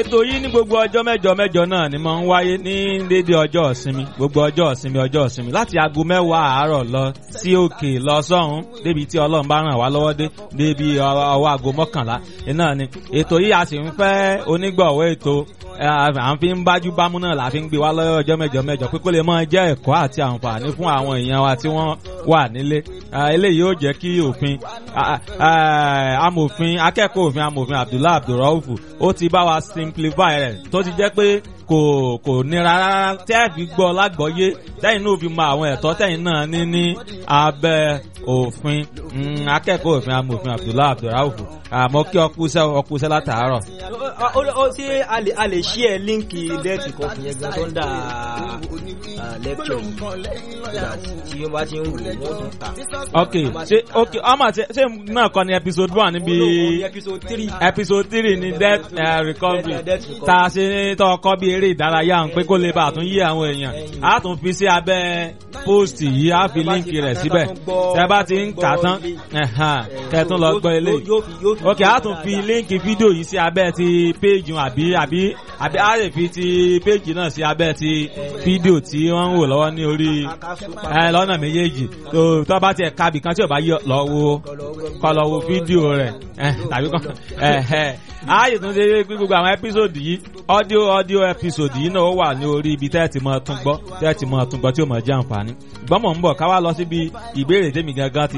ètò yìí ní gbogbo ọjọ́ mẹ́jọ mẹ́jọ náà ni mo ń wáyé ní déédéé ọjọ́ ìsinmi gbogbo ọjọ́ ìsinmi ọjọ́ ìsinmi láti aago mẹ́wàá àárọ̀ lọ sí òkè lọ sọ́hún débi tí ọlọ́run bá ràn wá lọ́wọ́ dé débi ọwọ́ aago mọ́kànlá iná ni ètò yìí a sì ń fẹ́ onígbọ̀wọ́ ètò à ń fi ń bájú bámú náà la fi ń gbé wá lọ́wọ́ ọjọ́ mẹ́jọ mẹ́jọ pé kó lè máa jẹ́ ẹ̀kọ́ àti àǹfààní fún àwọn èèyàn wa tí wọ́n wà nílé eléyìí yóò jẹ́ kí òfin amòfin akẹ́kọ̀ọ́ òfin amòfin Abdullahi Abdulrauf ó ti bá wa simplify rẹ̀ tó ti jẹ́ pé kò kò nira rárá tẹ́ ẹ̀ fi gbọ́ lágbọ́yé tẹ́yìn náà fi mọ àwọn ẹ̀tọ́ tẹ́yìn náà ní ní abẹ́ òfin akẹ́kọ̀ọ́ òfin amòfin Abdullahi Abdulrauf àmọ́ kí ọkùsẹ́ ọkùsẹ́ látàárọ̀. ó ṣe a lè ṣí ẹ líǹkì dẹ́ẹ̀tì kan fún yẹn gan tó ń dà lẹ́kṣọ̀ tí wọ́n bá ti ń wù wọ́n tún ta. ok ṣe ok ọmọ ṣe ṣe náà kọ́ ni episode one níbi episode three episode three ni death uh, recovery tá a ṣe tọ́ ọkọ́ bí eré ìdárayá ń pé kó lè bá a tún yí àwọn èèyàn a tún fi sí abẹ́ post yìí a fi líǹkì rẹ̀ síbẹ̀ tẹ́ bá ti ń kà tán kẹ́tún lọ gbọ́ eléyìí ok a tún fi líǹkì fídíò yìí sí abẹ́ ti péjì àbí àbí àbí a lè fi ti péjì náà sí abẹ́ ti fídíò tí wọ́n ń wò lọ́wọ́ ní orí lọ́nà méjèèjì tó bá tiẹ̀ kábì kan tí ò bá yọ lọ wo kọ́ lọ wo fídíò rẹ̀ tàbí kan ààyè tún ṣe pé gbogbo àwọn ẹ́písòdì yìí ọ́díò ọ́díò ẹ́písòdì yìí náà ó wà ní orí ibi tẹ́ẹ̀tì mọ́ tún gbọ́ tẹ́ẹ̀tì mọ́ tún gbọ́ tí ó mọ̀ jẹ́ àǹfààní gbọ́mọ̀ ń bọ̀ ká wá lọ síbi ìbéèrè tèmi gangan ti